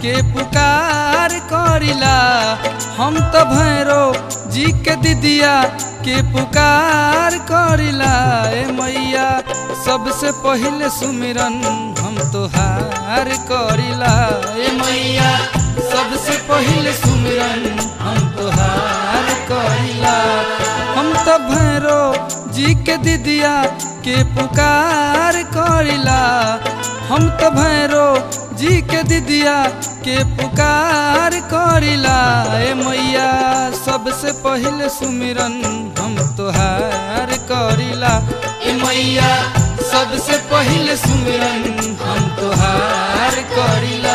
के पुकार करिला हम तो भैरो जी के दिदिया के पुकार करिला ए मैया सबसे पहिले सुमिरन हम तोहार करिला ए मैया सबसे पहिले सुमिरन हम तोहार करिला हम तो भैरो जी के दिदिया के पुकार करिला हम तो भैरो जी के दिदिया के पुकार करिला ए मैया सबसे पहिले सुमिरन हम तोहार करिला ए मैया सबसे पहिले सुमिरन हम तोहार करिला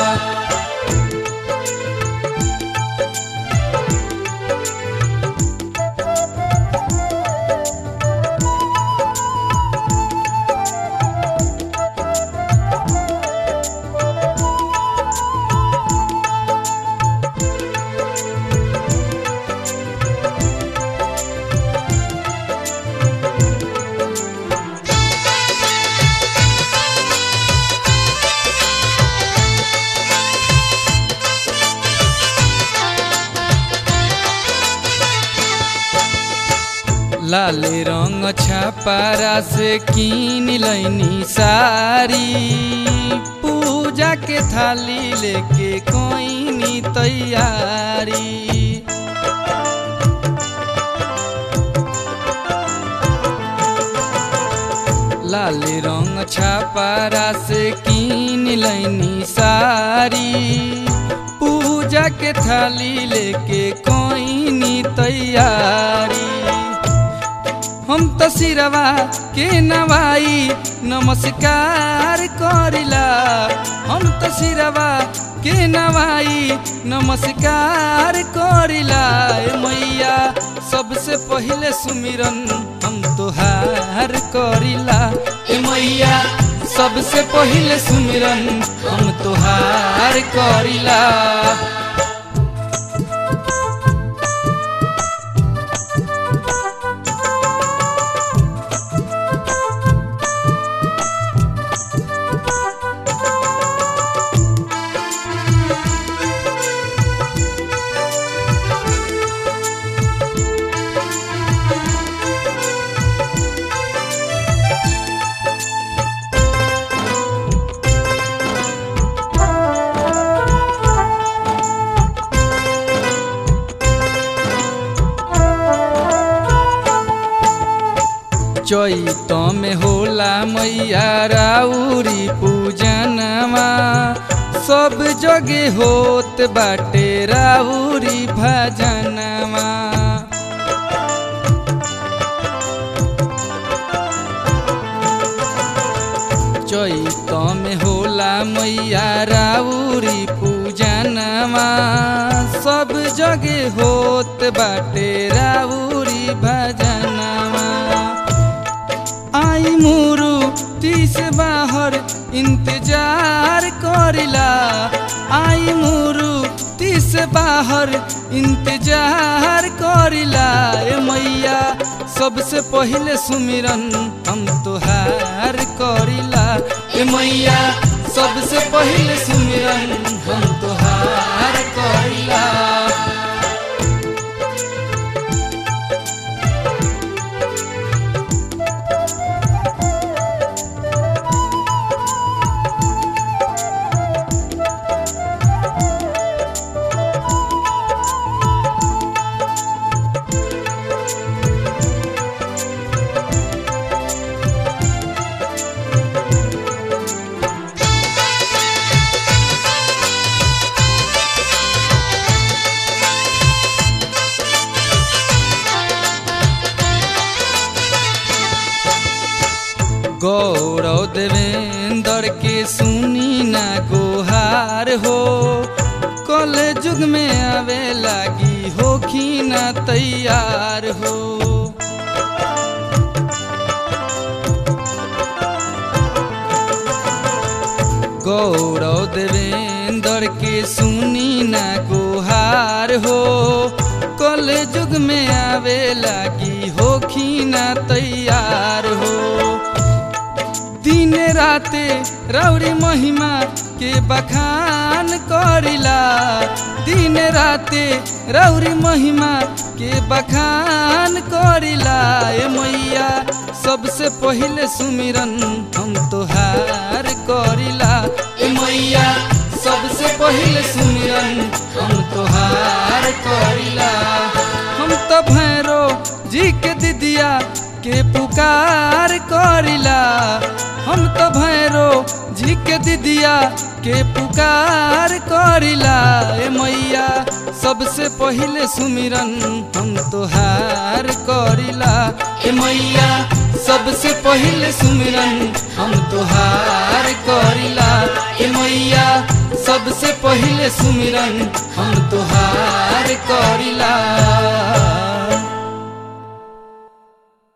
लाल रंग छापारा से कीन लैनी सारी पूजा के थाली लेके कोईनी तैयारी लाल रंग छापारा से कीन लैनी सारी पूजा के थाली लेके कोईनी तैयारी हम तो सिरवा के नवाई नमस्कार करिला हम तो सिरवा के नवाई नमस्कार करिला ए मैया सबसे पहिले सुमिरन हम तोहार करिला ए मैया सबसे पहिले सुमिरन हम तोहार करिला चैत में होला मैया राउरी पूजनवा सब जगे होत बाटे राउरी भजनवा चैत में होला मैया राउरी पूजनवा सब जगे होत बाटे राउरी भजनवा आई मुरु तीस बाहर इंतजार करिला आई मुरु तीस बाहर इंतजार करिला ए मैया सबसे पहिले सुमिरन हम तोहार करिला ए मैया सबसे पहिले सुमिरन हम तोहार करिला गौरव देवेंद्र के सुनी ना गोहार हो कल युग में आवे लागी होखी ना तैयार हो गौरव देवेंद्र के सुनी ना गुहार हो कल युग में आवे लागी होखी ना तैयार हो दिन रात राते रौरी महिमा के बखान करिला दिन राते रौरी महिमा के बखान करिला ए मैया सबसे पहिले सुमिरन हम तोहार करिला ए मैया सबसे पहिले सुमिरन हम तोहार करिला हम तो भैरो जी के दिदिया के पुकार करिला हम तो भैरो जी के दिदिया के पुकार करिला ए मैया सबसे पहिले सुमिरन हम तोहार करिला ए मैया सबसे पहिले सुमिरन हम तोहार करिला ए मैया सबसे पहिले सुमिरन हम तोहार करिला